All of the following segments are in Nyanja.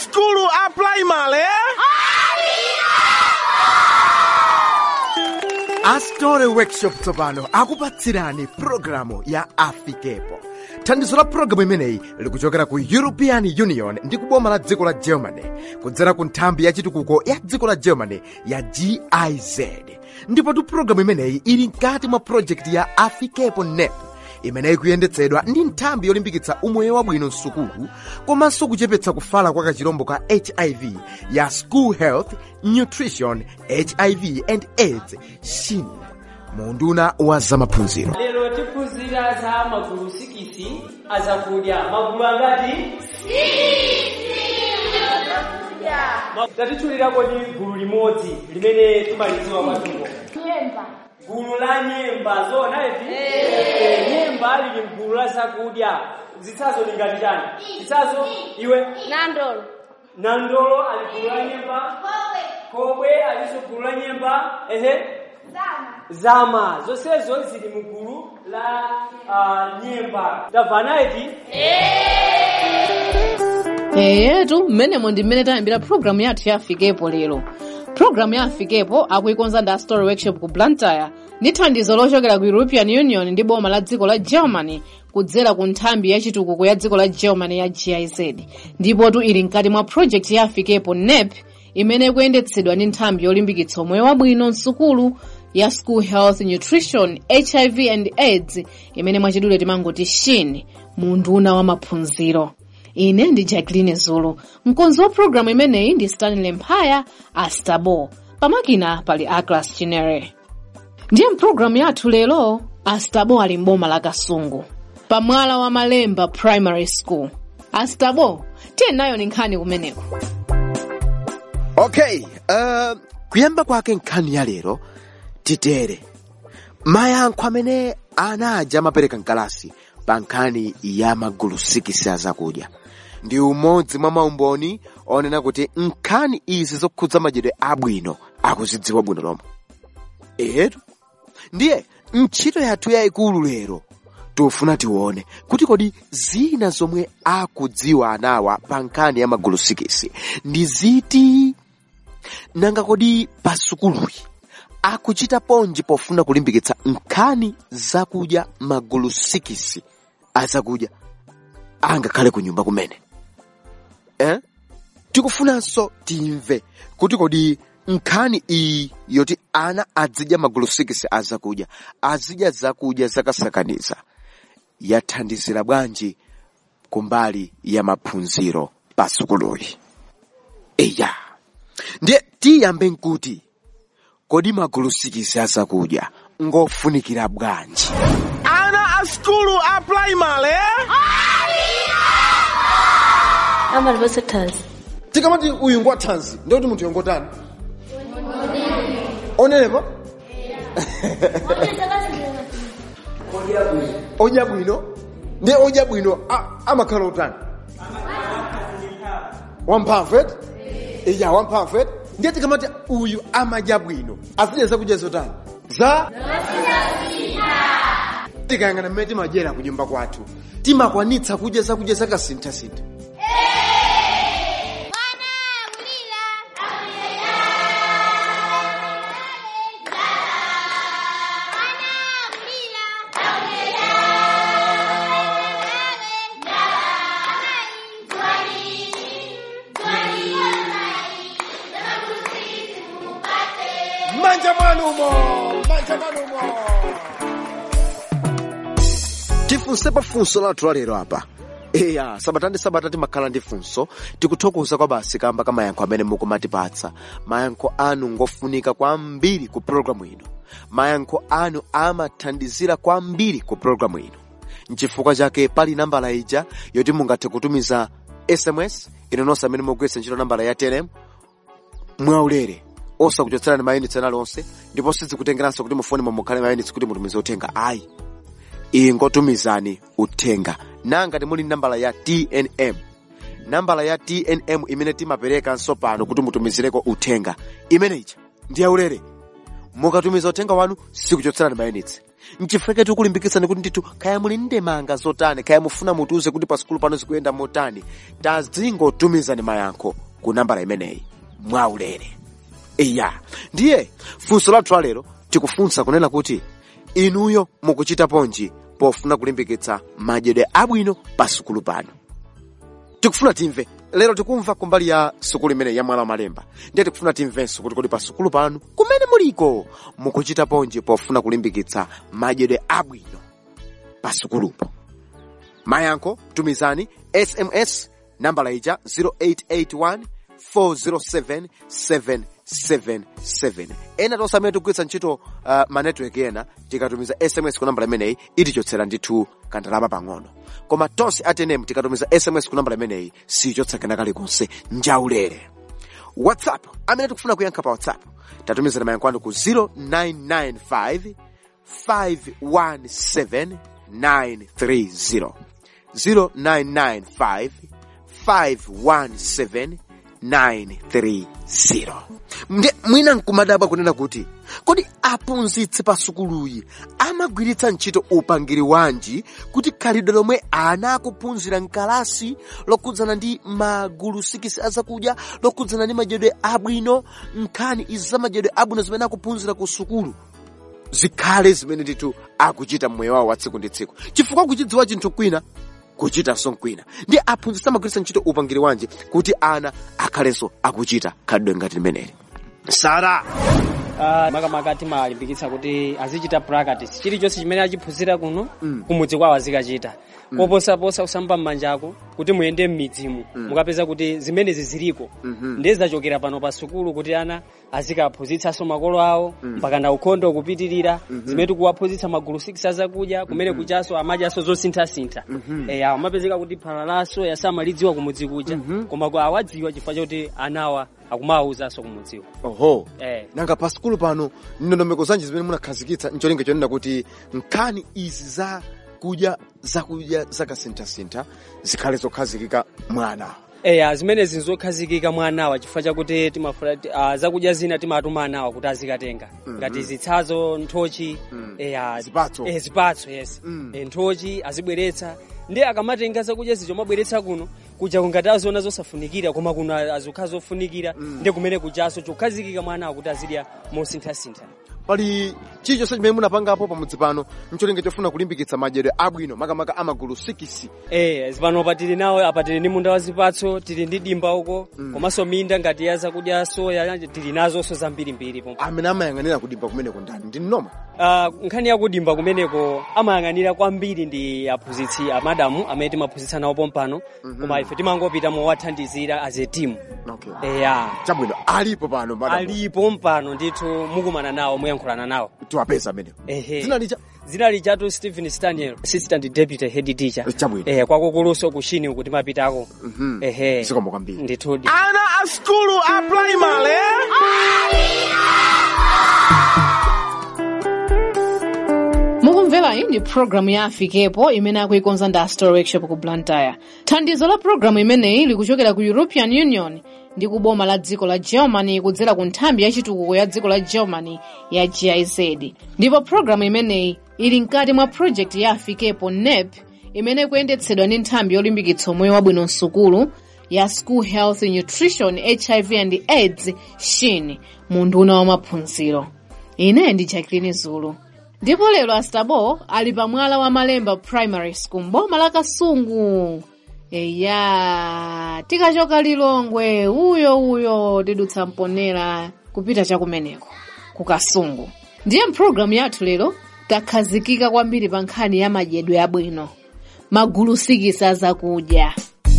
askulu a primary astore workshop tsopano akupatsirani pulogalamu ya afikepo thandizo la pulogalamu imeneyi likuchokera ku european union ndi kuboma la dziko la germany kudzera ku nthambi ya chitukuko ya dziko la germany ya giz ndipotu pulogalamu imeneyi ili mkati mwa projekti ya afikepo nep imeneyi kuyendetsedwa ndi nthambi yolimbikitsa umoyo wabwino msukulu komanso kuchepetsa kufala kwa kachirombo ka hiv ya school health nutrition hiv and aids shin munduna wa zamaphunziro lero tiphunzira za magulu sikisi azakudya magulu angati Ma- tatitchulirako ndi gulu limodzi limene timalidziwa kwatuko nyemba gulu la nyemba zona ivi Eh, nyemba lili mgulu la zakudya zitsazo ni ngati chani zitsazo iwe nandolo nandolo ali gulu la nyemba kobwe aliso gulu la nyemba ehe zama zonsezo zili mu gulu la uh, nyemba tamvana iti eyetu mmenemo ndi mmene tayambira pulogalamu yathu ya afikepo lero pulogalamu ya afikepo akuikonza ndi story workshop ku blantyre ndi thandizo lochokera ku european union ndi boma la dziko la germany kudzera ku nthambi ya chitukuko ya dziko la germany ya giz ndipotu ili mkati mwa project ya afikepo nep imene ikuyendetsedwa ndi nthambi yolimbikitsa umoyo wabwino msukulu ya school health nutrition hiv and aids imene mwachidule timangoti shin munduna wa maphunziro ine ndi jacqueline zulu mkonzi wa programu imeneyi ndi stanley mphaya astabo pamakina pali aglas chinere ndiye mpulogalamu yathu lero astabo ali mboma la kasungu pamwala wa malemba primary school astabo tiye nayo ni nkhani kumeneko okay uh, kuyamba kwake nkhani ya lero titere mayankho amene ana aja amapereka mkalasi pa nkhani ya magulu sikisi azakudya ndi umodzi mwa maumboni onena kuti nkhani izi zokhudza madyedwe abwino akuzidziwa bwino lomwe etu ndiye ntchito yathu yayikulu lero tofuna tione kuti kodi zina zomwe akudziwa anawa pa nkhani ya magulu sikisi ndi ziti nanga kodi pasukuluyi akuchita ponji pofuna kulimbikitsa nkhani zakudya magulu sikisi azakudya angakhale ku nyumba kumene eh? tikufunanso timve kuti kodi nkhani iyi yoti ana azidya magulu sikisi azakudya azidya zakudya zakasakaniza yathandizira bwanji kumbali ya maphunziro pasukuluyi eya ndiye tiyambe nkuti kodi magulu sikisi azakudya ngofunikira bwanji ana askulu a primary amalipose thanzi tikamati uyu ngwathanzi ndikuti munthu yongotani onenepa odya bwino ndiye odya bwino a- amakhala utani wamphamvu eti iya wamphamvu eti ndiye tikamati uyu amadya bwino azidya zakudya zotani za tikayang'ana mmene timadyera ku nyumba kwathu timakwanitsa kudya zakudya zakasinthasintha manja mwanumo manja mwanumo tifunsepo funso lathu lalero apa eya sabata ndi sabata timakhala ndi funso tikuthokoza kwa basi kamba ka mayankho amene mukumatipatsa mayankho anu ngofunika kwambiri ku programu ino mayankho anu amathandizira kwambiri ku programu ino nchifukwa chake pali nambala ija yoti mungathe kutumiza sms inononse amene mugwiritsa ntchito nambala ya telem mwaulere osakuchotserani mayunitsi ena lonse ndipo sizikutengeranso kuti mufoni mukhale mayunitsi kuti mutumize uthenga ayi ingotumizani uthenga nangati muli nambala ya tnm nambala ya tnm imene timaperekanso pano kuti mutumizireko uthenga imeneyi ndi yaulere mukatumiza uthenga wanu sikuchotserani mayunitsi nchifukwa tikulimbikitsani kuti ndithu kaya muli ndemanga zotani kaya mufuna mutiuze kuti pa sukulu pano zikuyenda motani tazingotumizani mayankho ku nambala imeneyi mwaulere iya ndiye funso lathu lalero tikufunsa kunena kuti inuyo mukuchita ponji pofuna kulimbikitsa madyedwe abwino pa sukulu pano tikufuna timve lero tikumva kumbali ya sukulu imene ya mwala wa malemba ndiye tikufuna timvenso kuti kodi pa sukulu panu kumene muliko mukuchita ponji pofuna kulimbikitsa madyedwe abwino pa sukulupo mayankho tumizani sms nambala ija 0881 407 777 ena tonse amene tikugwiritsa ntchito uh, manetiwek ena tikatumiza sms ku nambala imeneyi itichotsera ndithu kandalama pang'ono koma tonse atenemu tikatumiza sms ku nambala imeneyi sichotsa kena kalikonse njaulere whatsapp amene tikufuna kuyankha pa whatsapp tatumizani mayankho anu ku 0995 517 930 0995 517 930 nde mwina nkumadabwa kunena kuti kodi aphunzitsi pa sukuluyi amagwiritsa ntchito upangiri wanji kuti khalidwe lomwe ana akuphunzira mkalasi lokhudzana ndi magulu sikisi azakudya lokhudzana ndi madyedwe abwino nkhani izi za madyedwe abwino zimene akuphunzira ku sukulu zikhale zimene ndithu akuchita mmoyo wawo wa tsiku ndi tsiku chifukwa kuchidziwa chinthu kwina kuchitanso nkwina ndi aphunzitsi amagwiritsa ntchito upangiri wanji kuti ana akhalenso akuchita khalidwe ngati limeneli sara Ah, makamaka timalimbikitsa kuti azichita practice chilichonse chimene achiphunzira kuno kumudzi kwawo azikachita koposaposa kusamba m'manja ako kuti muyende m'midzimu mukapeza kuti zimenezi ziliko ndiye zachokera pano pa sukulu kuti ana azikaphunzitsanso makolo awo mpaka na ukhondo kupitirira zimene tikuwaphunzitsa magulu 6 azakudya kumene kuchaso amadyaso zosinthasintha eya amapezeka kuti phalalaso yasamalidziwa kumudzi kuja koma kwa awadziwa chifukwa choti anawa akumawawuzanso kumudziwa oho eh. nanga pa sukulu pano ndondomeko zanji zimene munakhazikitsa ncholinga chonena kuti nkhani izi za kudya zakudya zakasinthasintha zikhale zokhazikika mwana eya zimenezi nzokhazikika mwa anawa chifukwa chakuti timafuna ti- ah, zakudya zina timatuma anawa kuti azikatenga ngati zitsazo nthochi eya Zipatso. eh, zipatso yes Mm. Eh, nthochi azibweretsa ndi akamatenga zakudya zicho mabweretsa kuno kuja kungati aziona zosafunikira koma kuno azikhala zofunikira ndi kumene kujaso chokhazikika mwa anawa kuti azidya mosinthasintha pali chilichonse chimene munapangapo pamudzi pano ncholinga chofuna kulimbikitsa madyedwe abwino makamaka amagulu 6 Eh, zipano apa tili nawo apa tili ndi munda wa zipatso tili ndi dimba uko komanso minda ngati ya zakudya soya tili nazonso zambirimbiri pomwe amene amayang'anira kudimba kumeneko ndani ndi mnoma Ah, nkhani yakudimba kumeneko amayang'anira kwambiri ndi aphunzitsi amadamu amene timaphunzitsa nawo pompano koma ife timangopita mowathandizira as a team okay. eya chabwino alipo pano madam alipo mpano ndithu mukumana nawo muyankhulana nawo tiwapeza amenewo ehe dzina licha dzina lijatu stephen staniel assistant deputy head teacher Chabwino. eh kwakukuluso kushini uku timapitako ehe zikomo kwambiri ndithudi Ana a skulu a primary. mukumvera iyi ndi programu ya afikepo imene akuikonza ndi astor workshop ku blantyre thandizo la programu imeneyi likuchokera ku european union ndi ku boma la dziko la germany kudzera ku nthambi ya chitukuko ya dziko la germany ya giz ndipo programu imeneyi ili mkati mwa project ya afikepo nep imene ikuyendetsedwa ndi nthambi yolimbikitsa moyo wabwino msukulu ya school health nutrition hiv and aids shin mu nduna wa maphunziro ine ndi jacqueline zulu ndipo lero astabo ali pa mwala wa malemba primary school mboma la kasungu eya tikachoka lilongwe uyo uyo tidutsa mponera kupita chakumeneko ku kasungu ndiye mpulogalamu yathu lero takhazikika kwambiri pa nkhani ya madyedwe abwino magulu sikisi azakudya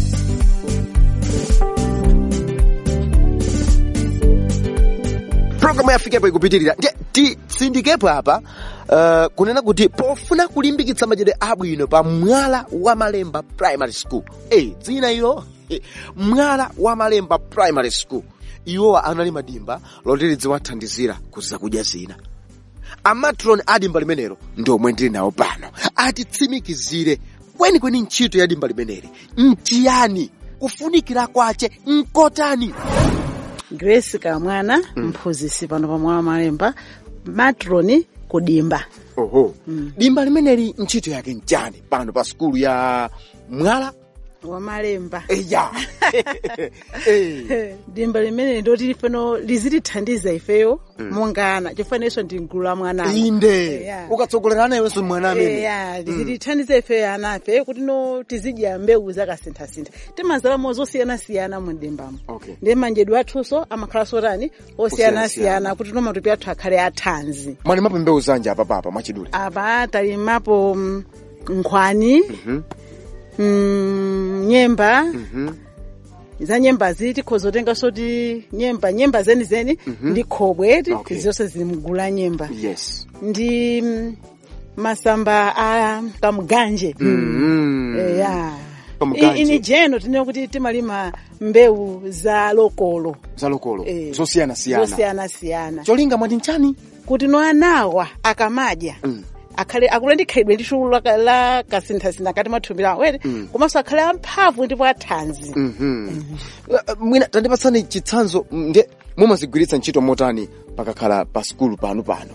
programu yafikepo ikupitirira ndiye titsindikepo apa uh, kunena kuti pofuna kulimbikitsa madyedwe abwino pa mwala wa malemba primary school hey, dzina ilo eh, mwala wa malemba primary school iwowa anali madimba loti lidziwathandizira ku zakudya zina amatron a dimba limenelo ndi omwe ndili nawo pano atitsimikizire kwenikweni ntchito ya dimba limeneli ntiyani kufunikira kwace nkotani grace kamwana mphunzitsi pano pa mwala wa malemba matroni ku dimba oho dimba limeneli ntchito yake nchani pano pa sukulu ya mwala wamalemba eya Eh. dimba limene ndoti pano lizitithandiza ifeyo mungana chifanenso ndi mgulu la mwanayo inde Yeah. ukatsogolera nayenso mwana amene eya lizitithandiza ifeyo anafe kuti no tizidya mbewu zakasinthasintha timazalamo zosiyanasiyana mu dimbamo Okay. ndi manjedwe athunso amakhala sotani Osiyanasiyana. osiyanasiyana kuti no matupi athu akhale athanzi mwali mapo mbewu zanje apapapa mwachidule apa talimapo mm, nkhwani mm, nyemba za nyembazi tikhoza kutenganso ti nyemba nyemba zenizeni ndi khobwe ti Okay. zonse zili mgulu la nyemba yes ndi mm, masamba a kamuganje Mm. eya Kamuganje. ini jeno tinene kuti timalima mbewu za lokolo zalokolo Eh, zosiyanasiyana zosiyanasiyana cholinga mwati nchani kuti no anawa akamadya Mm. akhale akule ndi khaidwe ndi chulu la- la kasinthasintha kati mathupi lawo were komanso akhale amphamvu ndipo athanzi Mhm. Uh, mwina tandipatsani chitsanzo mm, nde mumazigwiritsa ntchito motani pakakhala pa sukulu panu pano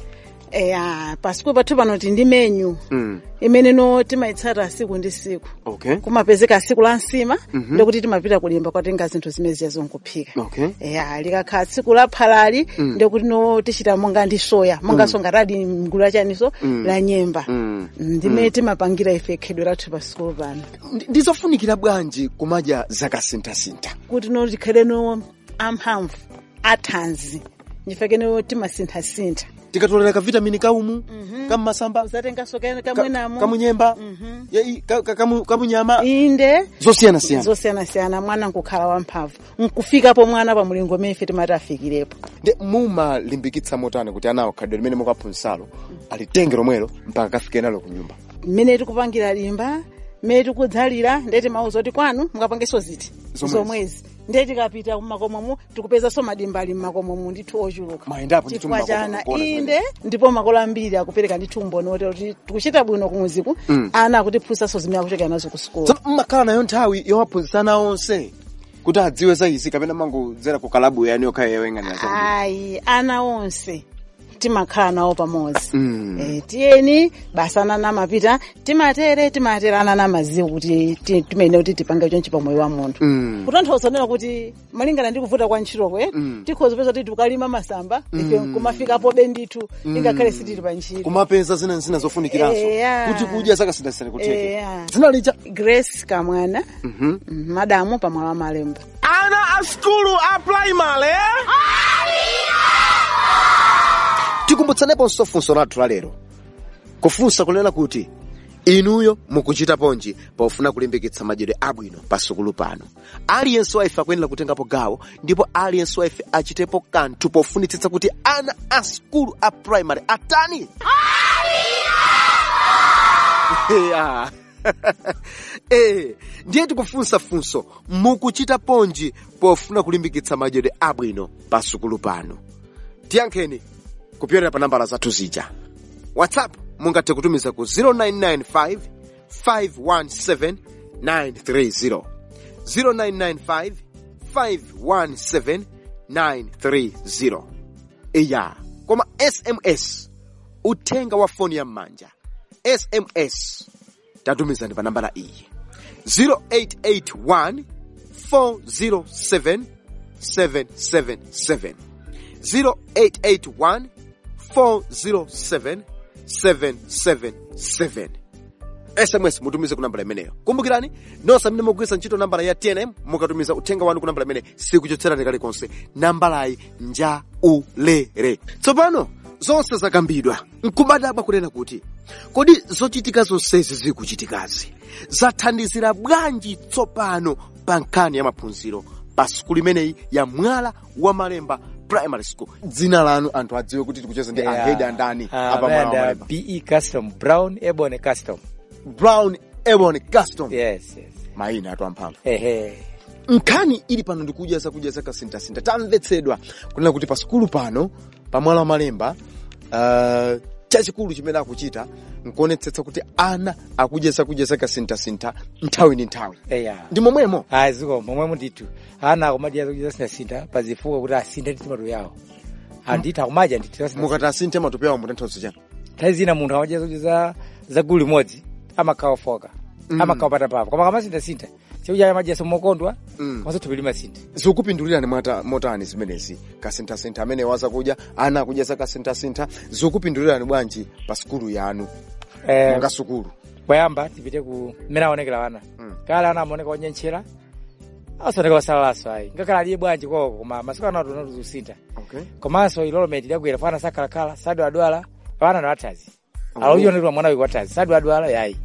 eya pasikulu pathu pano ti ndi menyu Mm. imene no timayitsata siku ndi siku okay kumapezeka siku la nsima ndikuti timapita kulimba kwatenga zinthu zimene ziya zonkuphika Okay. eya likakhala tsiku la phalali ndikuti no tichita monga ndi soya monganso ngatadi mgulu lachaniso la nyemba Mm. ndimene timapangira ife khedwe lathu pa sikulu pano Ndi- ndizofunikira bwanji kumadya zakasinthasintha kuti no tikhale no amphamvu athanzi ndifeke no timasinthasintha tikatolera kavitamini kaumu kammasamba uzatenganso ka- kamwenamo kamunyemba ya i- ka- ka- kamu- kamunyama inde zosiyanasiyana zosiyanasiyana mwana nkukhala wamphamvu nkufikapo mwana pa mulingo umene ife timati afikirepo nde mumalimbikitsa motani kuti anawo khadwe limene mukaphunzitsalo alitenge lomwelo mpaka kafike nalo ku nyumba mmene tikupangira limba mmene tikudzalira ndiye timauza kuti kwanu mukapangenso ziti Zomwezi. zomwezi ndiye tikapita mmakomomu tikupezanso madimba ali mmakomomu ndithu ochuluka Mayendapo ndithu chifukwa mmakomo chana kuona zimene. inde ndipo makolo ambiri akupereka ndithu umboni wotero kuti tikuchita bwino kumuziku ana akutiphunzanso zimene akuchokera nazo ku sukulu tsono mmakhala nayo nthawi yowaphunzitsana onse kuti adziwe za izi kapena mangodzera ku kalabu yani yokha yoyang'anira zakuti ayi ana onse timakhala nawo pamodzi Mm. Eh, tiyeni basa anana amapita timatere timatere anana amaziwa kuti ti- timene kuti tipange chonchi pa moyo wa munthu Mm. kutanthauza nena kuti malingana ndi kuvuta kwa ntchitokwe tikhoza peza kuti tikalima masamba ife kumafikapo be ndithu ingakhale sitili pa ntchito kumapeza zina zina zofunikiranso Eya. kuti kudya zakasinthasintha kutheke Eya. dzina lija grace kamwana mm, madamu pamwalo amalemba Ana a skulu a primary. tikumbutsaneponso funso lathu la lero kufunsa kunena kuti inuyo mukuchita ponji pofuna kulimbikitsa madyedwe abwino pa sukulu pano aliyense wa ife akuyenera kutengapo gawo ndipo aliyense wa ife achitepo kanthu pofunitsitsa kuti ana a sukulu a primary atani Yeah. eh, ndiye tikufunsa funso mukuchita ponji pofuna kulimbikitsa madyedwe abwino pa sukulu pano tiyankheni kupyolera pa nambala zathu zija whatsapp mungathe kutumiza ku 0995 517 930 0995 517 930 iya koma sms uthenga wa foni ya m'manja sms tatumizani pa nambala iyi 0881 407 777 0881 407 777 sms mutumize ku nambala imeneyo kumbukirani nonse amene mugwiritsa ntchito nambala ya tnm mukatumiza uthenga wanu ku nambala imene sikuchotserani kalikonse nambalayi njaulere tsopano zonse zakambidwa nkubadabwa kunena kuti kodi zochitika zonsezi zikuchitikazi zathandizira bwanji tsopano pa nkhani ya maphunziro pa sukulu imeneyi ya mwala wa malemba primary school dzina lanu anthu adziwe kuti tikucheza ndi ahedi andani apa mwala wa Amanda malemba BE Custom, Brown Ebony Custom. brown ebon custom Yes, yes. mayina atu amphamvu Ehe. nkhani ili pano ndikudya zakudya zakasinthasintha tamvetsedwa kunena kuti pa sukulu pano pa mwala wa malemba uh, chachikulu chimene akuchita nkuonetsetsa kuti ana akudya zakudya zakasinthasintha nthawi ndi nthawi Eya. ndi momwemo Ayi ziko momwe mundithu. Ana akumadya zakudya zakasinthasintha pazifuwa kuti asinthe ndi moyo yawo. Andithu akumadya ndithu mukati asinthe matupi awo mutanthauzo chani nthawi zina munthu amadya zakudya za za gulu limodzi amakhawa ofoka amakhawa patapapa koma kamasintha-sintha chakudya amadya somokondwa Mm. komanso thupi limasintha zikupindulirani mwata motani zimenezi kasinthasintha amene wazakudya ana akudya za kasinthasintha zikupindulirani bwanji pa sukulu yanu Eh, monga sukulu poyamba tipite ku mmene aonekera wana kale ana amaoneka onyenchera asaoneka osalalaso ayi ngakhale aliye bwanji koko koma masiku ano atona tuzusintha okay. komanso ilolometi idagwera fana sakhalakhala sadwadwala wana na wathazi alauchionetwa mwana wiki wathazi sadwadwala yayi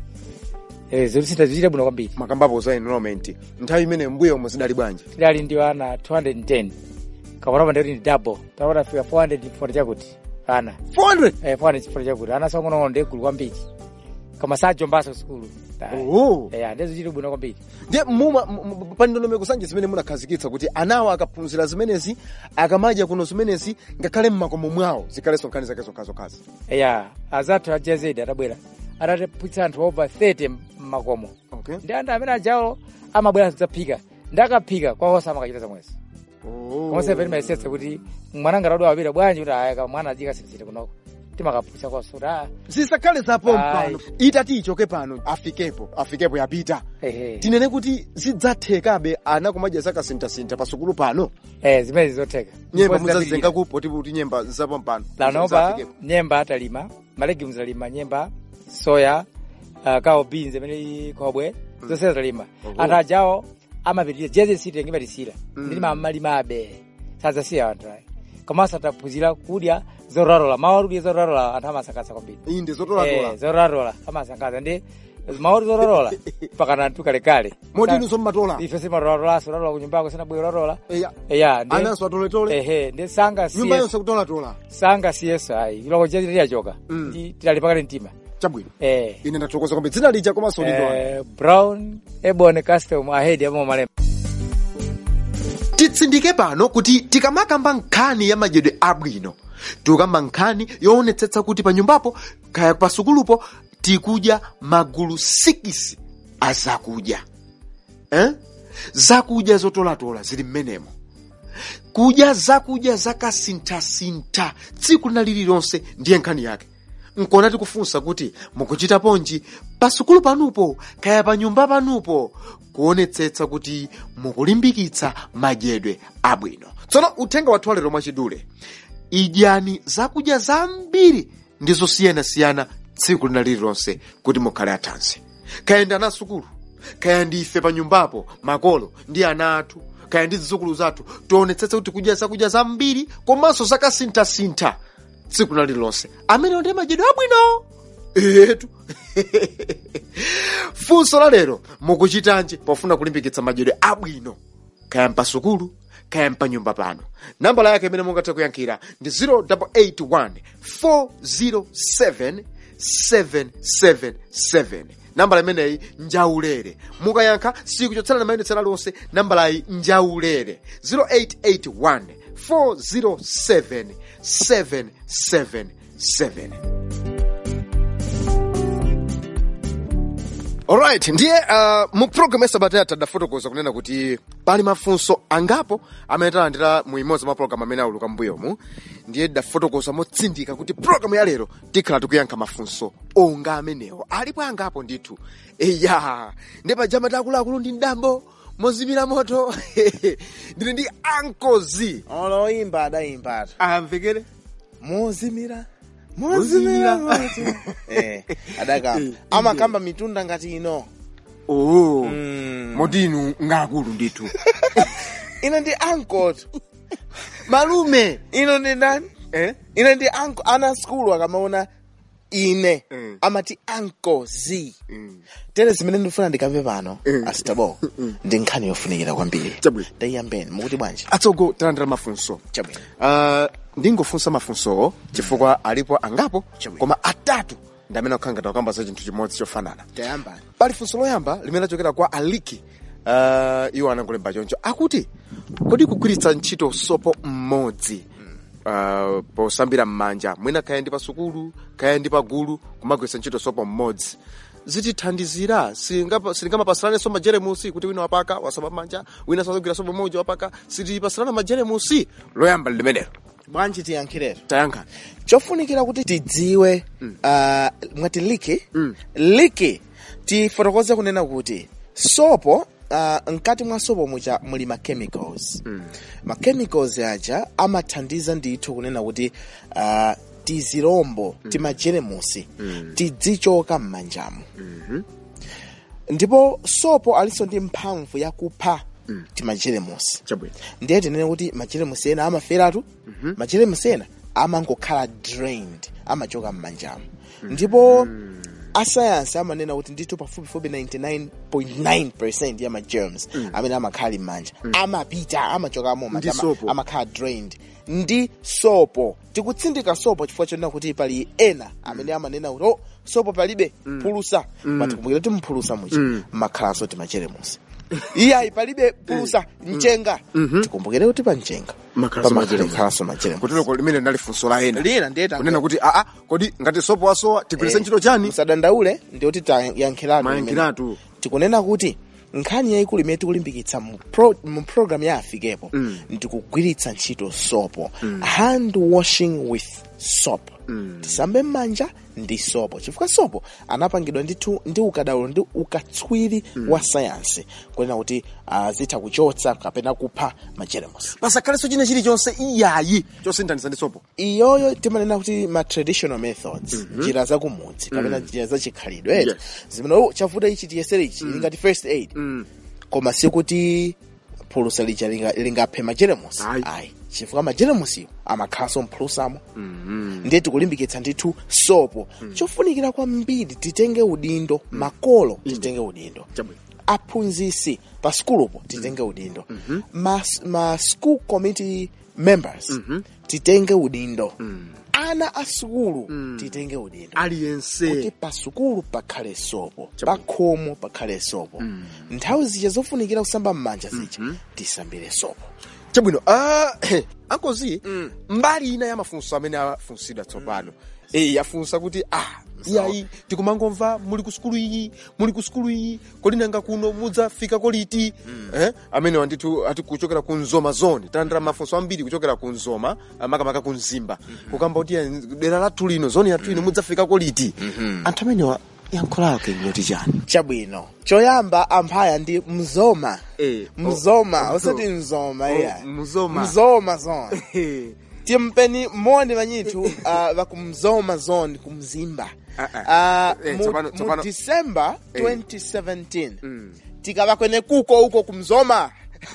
Eh, zolusintha zichite bwino kwambiri makambapo za enrollment nthawi imene mbuyo omwe zidali bwanji tidali ndi wana 210 kaponapa ndikuti ndi double tapota fika 400 chifukwa chakuti ana 400 eh 400 chifukwa chakuti ana songonono ndi gulu kwambiri koma sajombaso sukulu Oh. eh ndizo chite bwino kwambiri ndiye muma pa ndondomeko zanje zimene munakhazikitsa kuti anawo akaphunzira zimenezi akamadya kuno zimenezi ngakhale mmakomo mwawo zikhalenso nkhani zake zokhazokhazi ya azathu ajazedi atabwera atatapwitsa anthu over 30 mmakomo okay. ndi anthu amene ajawo amabwera kudzaphika ndi akaphika kwawosa amakachita zamwezi komanso pene mayesetsa kuti mwana ngatadwa wapita bwanji kuti ayaka mwana ajikasinzire kunoko timakaphunzitsa kwaso kuti aa zisakhale zapo Ayi. mpano itati ichoke pano afikepo afikepo yapita ehe tinene kuti zidzathekabe ana kumadya zakasinthasintha pa sukulu pano eh zimene zizotheka nyemba Ndipo muzazenga zidapirira. kuti kuti nyemba zapo mpano lanopa Zafikepo. nyemba atalima malegumes alima nyemba soya uh, kao beans imene khobwe zonse atalima anthu ajawo amapitirira jeze site ngimatisira ndilima amalimabe sadzasiya anthu ayi komanso ataphunzira kudya zoralola mawu kudya zoralola anthu amasangalatsa kwambiri inde Eh, zotolatola zoralola amasangalatsa ndi mawu zoralola pakana anthu kalekale modi inu zommatola ife simarolalola solalola kunyumbako sinabwera lalola eya eya ndi ananso atoletole ehe ndi sanga nyumba siye yonse kutolatola sanga siyeso ayi iloko chete liyachoka Mm. ndi tilali pakati mtima chabwino eh ine ndathokoza kwambiri dzina lija komanso lindona eh, brown ebon custom ahead yamo malemba titsindike pano kuti tikamakamba nkhani ya madyedwe abwino tikukamba nkhani yoonetsetsa kuti pa nyumbapo kaya pa sukulupo tikudya magulu 6 a zakudya eh? zakudya zotolatola zili mmenemo kudya zakudya zakasinthasintha tsiku lina lililonse ndiye nkhani yake nkona tikufunsa kuti mukuchita ponji pasukulu panupo kaya pa nyumba panupo kuonetsetsa kuti mukulimbikitsa madyedwe abwino tsono uthenga wathu walero mwachidule idyani zakudya zambiri ndi zosiyanasiyana tsiku lina lililonse kuti mukhale athanzi kaya ndi ana sukulu kaya ndi ife pa nyumbapo makolo ndi ana athu kaya ndi zidzukulu zathu tionetsetse kuti kudya zakudya zambiri komanso zakasinthasintha tsiku lina lililonse amene ndi madyedwe abwino etu funso la lero mukuchitanji pofuna kulimbikitsa madyedwe abwino kaya mpasukulu kaya mpanyumba pano nambala yake imene mungathe kuyankhira ndi 0881 407 777 nambala imeneyi njaulere mukayankha sikuchotsera na mayendetsera lonse nambalayi njaulere 0881 407 777 alright ndiye uh, mu programu yasabata yathu tadafotokoza kunena kuti pali mafunso angapo amene talandira mu imodzi mwa programu amene auluka mbuyomu ndiye tidafotokoza motsindika kuti programu ya lero tikhala tikuyankha mafunso onga amenewo alipo angapo ndithu eya ndi pajama takuluakulu ndi mdambo mozimira moto ndili ndi ankozi oloimba adayimbatu amvekere mozimira Mozimira. moto eh adakamba amakamba mitunda ngati ino oh. Mm. moti inu ngakulu ndithu ine ndi ankoto malume ino ndi ndani eh? ine ndi anko ana skulu akamaona ine Mm. amati anko z Mm. tere zimene ndifuna ndikamve pano Mm. asitabo ndi nkhani yofunikira kwambiri Chabwino. ndiyambeni mukuti bwanji atsogo talandira mafunso chabwino uh, ndingofunsa mafunsowo chifukwa alipo angapo Chabwino. koma atatu ndi amene akukhala ngati akamba za chinthu chimodzi chofanana tayambani pali funso loyamba limene lachokera kwa aliki uh, iwo anangolemba choncho akuti kodi kugwiritsa ntchito sopo mmodzi uh, posambira m'manja mwina kaya ndi pa sukulu kaya ndi pa gulu kumagwiritsa ntchito sopo mmodzi zitithandizira Silingapa- silingamapasiranenso majeremusi kuti wina wapaka wasamba m'manja wina sazagwira sopo mmodzi wapaka sitipasirana majeremusi loyamba limenelo bwanji tiyankhirero tayankhani chofunikira kuti tidziwe uh, mwati liki liki tifotokoze kunena kuti sopo uh, mkati mwa sopo mucha muli ma chemicals ma chemicals aja amathandiza ndithu kunena kuti uh, tizirombo timajeremusi tidzichoka m'manjamu ndipo sopo alinso ndi mphamvu yakupha timajeremusi chabwino ndiye tinene kuti majeremusi ena amaferatu majeremusi ena amangokhala drained amachoka m'manjamu ndipo asayansi amanena kuti ndithu pafupifupi 99.9 ya magerms amene amakhala m'manja amapita amachokamo Ndi manja sopo. amakhala drained ndi sopo tikutsindika sopo chifukwa chonena kuti pali ena amene amanena kuti oh, sopo palibe phulusa patikumbukira kuti mphulusa muchi makhalanso timajeremusi iyayi palibe phulusa mchenga tikumbukire kuti pa mchenga Makhalanso majeremusi. pamakhalanso majeremusi kutiloko limene linali funso la ena lina ndiye tango- kunena kuti aa kodi ngati sopo wasowa tigwiritse ntchito chani musadandaule ndikuti tayankhiratu Mayankhiratu. tikunena kuti nkhani yayikulu imene tikulimbikitsa mu, pro, mu program ya afikepo mm. ndikugwiritsa ntchito sopo mm. hand washing with soap mm. tisambe m'manja ndi sopo chifukwa sopo anapangidwa ndithu ndi ukadaulo ndi ukatswiri mm. wa sayansi kunena kuti uh, zitha kuchotsa kapena kupha majeremusi pasakhalenso china chilichonse iyayi chosinthanitsa ndi sopo iyoyo timanena kuti ma traditional methods njira za kumudzi kapena njira za chikhalidwe Yes. zimene oh, chavuta ichi tiyesere ichi ili ngati first aid koma sikuti phulusa lija linga- lingaphe majeremusi Ayi. ayi chifukwa majeremusiyo amakhalanso mphulusamo ndiye tikulimbikitsa ndithu sopo chofunikira kwambiri titenge udindo makolo titenge udindo Chabwino. aphunzisi pa skulupo titenge udindo ma, ma school committee members titenge udindo ana a sukulu titenge udindo kuti aliyense pa sukulu pakhale sopo pa khomo pakhale sopo nthawi zija zofunikira kusamba m'manja zija tisambire sopo chabwino ah, ankozi mbali ina ya mafunso amene afunsidwa tsopano eh yafunsa kuti ah iyayi tikumangomva muli ku sukulu iyi muli ku sukulu iyi kodi nanga kuno mudzafika koliti eh amene wandithu ati kuchokera ku nzoma zone talandira mafunso ambiri kuchokera ku nzoma ah, makamaka ku mzimba kukamba kuti eh, dera lathu lino zone yathu ino mudzafika koliti anthu amenewa yankho lake ngoti chani chabwino choyamba amphaya ndi mzoma Eh, mzoma oh, osati mzo- mzoma oh, iya mzoma. mzoma zone timpeni moni vanyithu uh, vakumzoma zone kumzimba Ah, uh, Eh, mu, tsopano- mu tsopano- december Eh. 2017 tikavakwene kuko uko kumzoma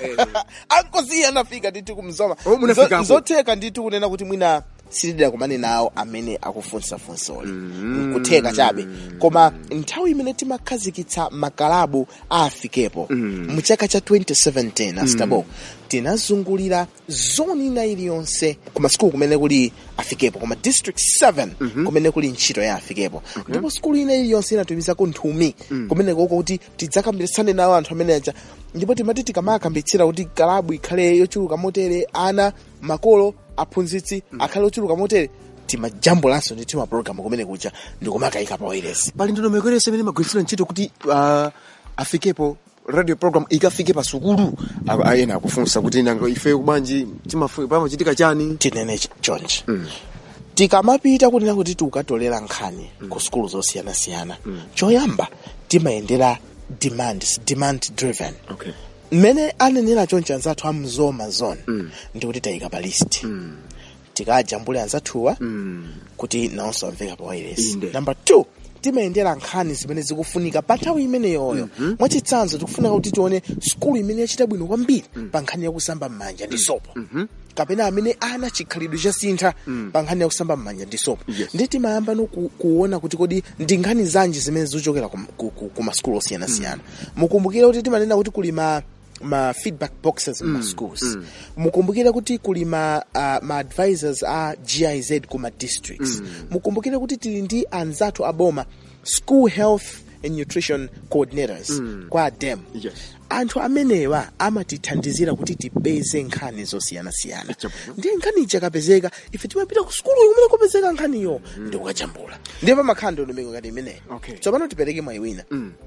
ankosi anafika ndithu kumzoma Oh, munafikapo. Nzo- nzotheka ndithu kunena kuti mwina silidira kumane nawo amene akufunsa funsoli kutheka chabe koma nthawi imene timakhazikitsa makalabu a afikepo mu chaka cha 2017 astabo tinazungulira zoni ina iliyonse kuma sikulu kumene kuli afikepo koma district 7 kumene kuli ntchito ya afikepo ndipo sikulu ina iliyonse inatumizako nthumi kumene koko kuti tidzakambiritsane nawo anthu amene aja ndipo timati tikamakambitsira kuti kalabu ikhale yochuluka motere ana makolo aphunzitsi akhale ochuluka motere timajambulanso ndi timapulogalamu kumene kuja ndikumakayika pa wailesi pali ndondomeko iliyonse imene imagwiritsira ntchito kuti uh, afikepo radio program ikafike pa sukulu A- a- ena akufunsa kuti nanga ife kubwanji timafu- pamachitika chani tinene ch- chonchi tikamapita kunena kuti tikukatolera nkhani ku sukulu zosiyanasiyana choyamba timayendera demands demand driven okay mmene anenera chonchi anzathu amzoma zone ndikuti tayika pa list tikajambule anzathuwa kuti nawonso amveka pa wireless Inde. number two timayendera nkhani zimene zikufunika pa nthawi imeneyoyo mwachitsanzo tikufunika kuti tione sukulu imene yachita bwino kwambiri pa nkhani yakusamba m'manja ndi sopo kapena amene ana chikhalidwe chasintha pa nkhani yakusamba m'manja ndi sopo Yes. ndi timayamba no ku, kuona kuti kodi ndi nkhani zanji zimene zikuchokera ku, ku, ku, ku masukulu osiyanasiyana mukumbukire kuti timanena kuti kuli ma ma feedback boxes mm, ma schools mukumbukire kuti kuli ma, uh, ma advisors a giz kuma districts mukumbukire kuti tili ndi anzathu aboma school health and nutrition coordinators kwa dem Yes. anthu amenewa amatithandizira kuti tipeze nkhani zosiyanasiyana Chabwino. ndiye nkhani ikapezeka ife timapita ku sukulu kumene kupezeka nkhaniyo ndi kukajambula ndiye pamakhala ndondomeko ngati imeneyo Okay. tsopano tipereke mwayi wina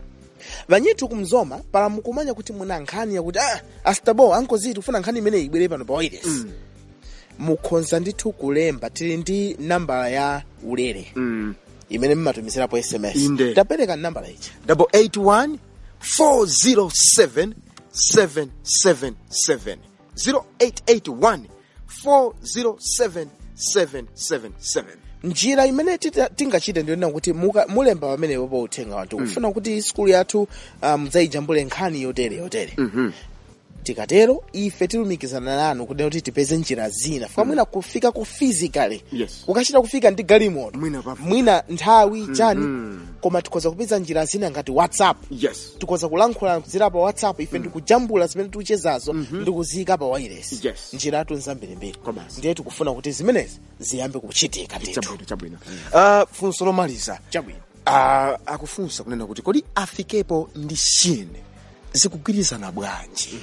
vanyithu kumzoma pala mukumanya kuti muna nkhani yakuti ah, astabo ankoziti kufuna nkhani imeneyi ibwere pano pa wireless mukhoza ndithu kulemba tili ndi nambala ya ulere mm. imene mmatumizirapo sms Inde. tapereka nambala ichi double eight one four zero seven seven seven seven zero eight eight one four zero seven seven seven seven njira imene tita- tingachite ndiyonena kuti muka- mulemba pamenepo pa uthenga wathu kufuna kuti skulu yathu ah, mudzayijambule nkhani yotere yotere tikatero ife tilumikizana nanu kudena kuti tipeze njira zina fika mwina kufika ku physically Yes. kukachita kufika ndi galimoto Mwina pafupi. mwina nthawi chani koma tikhoza kupeza njira zina ngati whatsapp yes tikhoza kulankhula kudzera pa whatsapp ife ndikujambula zimene tikuchezazo ndikuziyika pa wireless Yes. njiratu nzambirimbiri Komanso. ndiye tikufuna kuti zimenezi ziyambe kuchitika ndithu chabwino chabwino uh, funso lomaliza chabwino uh, akufunsa kunena kuti kodi afikepo ndi chine zikugwirizana bwanji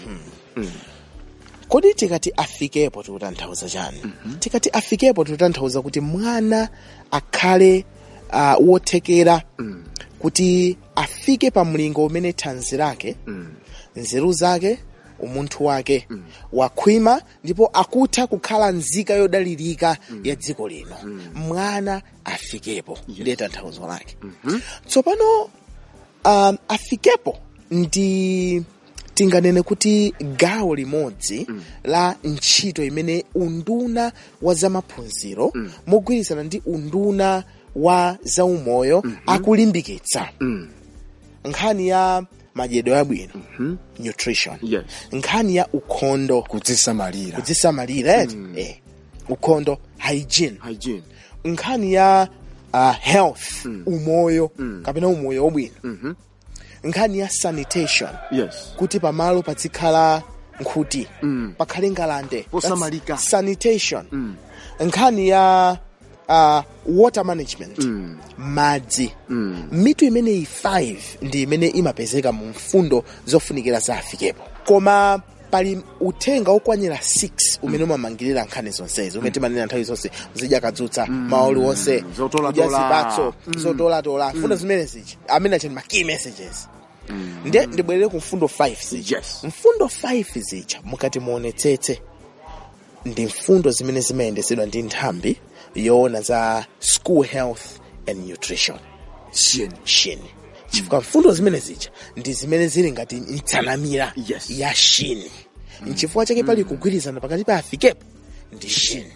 kodi tikati afikepo tikutanthauza chani tikati afikepo tikutanthauza kuti mwana akhale uh, wothekera kuti afike pa mlingo umene thanzi lake nzeru zake umunthu wake wakhwima ndipo akutha kukhala nzika yodalirika ya dziko lino mwana afikepo ndiye tanthauzo lake tsopano um, afikepo ndi tinganene kuti gawo limodzi la ntchito imene unduna wa zamaphunziro mogwirizana ndi unduna wa zaumoyo akulimbikitsa nkhani ya madyedwe abwino nutrition Yes. nkhani ya ukhondo kudzisamalira kudzisamalira eti eh. ukhondo hygiene hygiene nkhani ya uh, health umoyo kapena umoyo wabwino nkhani ya sanitation yes kuti pamalo pazikhala nkhuti pakhale ngalande Posamalika. That's sanitation nkhani ya uh, water management madzi mitu imeneyi 5 ndi imene imapezeka mu mfundo zofunikira za afikepo koma pali uthenga okwanira 6 umene umamangirira nkhani zonsezi umene timanena nthawi zonse muzidya kadzutsa maoli wonse Zotolatola. kudya zipatso zotolatola mfundo zimene zichi amene acheni ma key messages ndiye ndibwerere ku mfundo 5 zija Yes. mfundo 5 zija mukati muonetsetse ndi mfundo zimene zimayendetsedwa ndi nthambi yoona za school health and nutrition chine shini chifukwa mfundo zimene zija ndi zimene zili ngati mtsanamira Yes. ya shini nchifukwa chake pali kugwirizana pakati pa afikepo ndi shini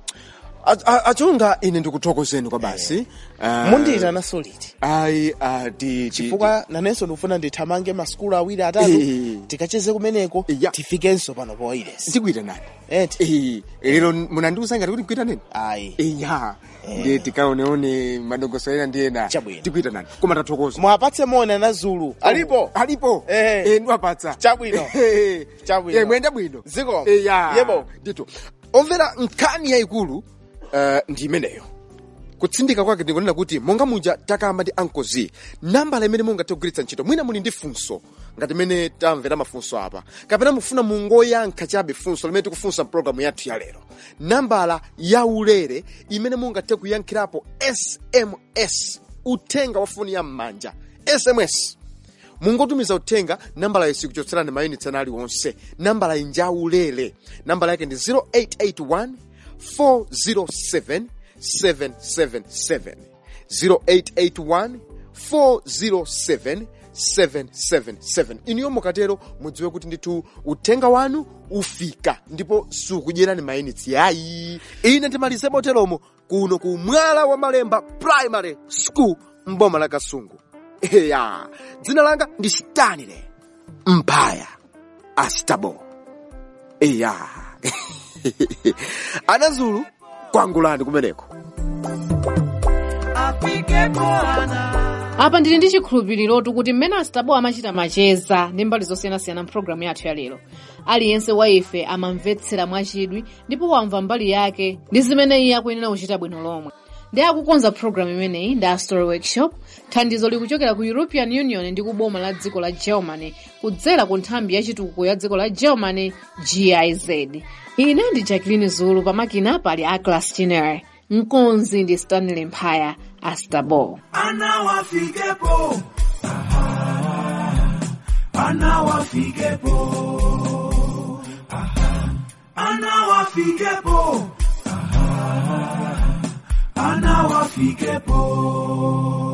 A- a- achunga ine ndikuthokozeni kwa basi uh, mundiyitana soliti ayi uh, di, di, chifukwa nanenso ndikufuna ndithamange maskulu awiri atatu Eh. tikacheze kumeneko Ya. tifikenso pano pa wireless ndikuita nani eti Eh, lero munandiuza ngati kuti ndikuita nani ayi iya ndiye tikaoneone madongoso ena ndi ena Chabwino. tikuita nani koma tathokoza mwapatse mona na zulu alipo alipo Eh. Eh, ndiwapatsa Chabwino. Eh, Chabwino. eh, mwenda bwino Ziko. Eh, ya. Yebo. ndito omvera nkhani yayikulu uh, ndi imeneyo kutsindika kwake ndikunena kuti monga muja takamba ndi ankozi nambala imene mungathe kugwiritsa ntchito mwina muli ndi funso ngati imene tamvera mafunso apa kapena mufuna mungoyankha chabe funso limene tikufunsa mpulogalamu yathu ya lero nambala ya ulere imene mungathe kuyankhirapo sms uthenga wa foni ya m'manja sms mungotumiza uthenga nambala yesi kuchotserani mayunitsi ana aliwonse nambala inja ulere nambala yake ndi 0881 407 777 0881 407 777 iniyo mukatero mudziwe kuti ndithu uthenga wanu ufika ndipo sukudyerani mayunitsi yayi ine ndimalize moteromo kuno ku mwala wa malemba primary school mboma la kasungu eya dzina langa ndi stanley mphaya astabo eya anazulu kwangulani kumeneko apa ndili ndi chikhulupirirotu kuti mmene asitabo amachita macheza ndi mbali zosiyanasiyana mpulogalamu yathu ya lero aliyense wa ife amamvetsera mwachidwi ndipo wamva mbali yake ndi zimene iye akuyenera kuchita bwino lomwe ndi akukonza pulogalamu imeneyi ndi a story workshop thandizo likuchokera ku european union ndi kuboma la dziko la germany kudzera ku nthambi ya chitukuko ya dziko la germany giz ine ndi jacqueline zulu pamakina pali aclas chinere mkonzi ndi stanley mphaya astabo Ana wafikepo. Aha. Ana wafikepo. Aha. Ana wafikepo. anawafikepo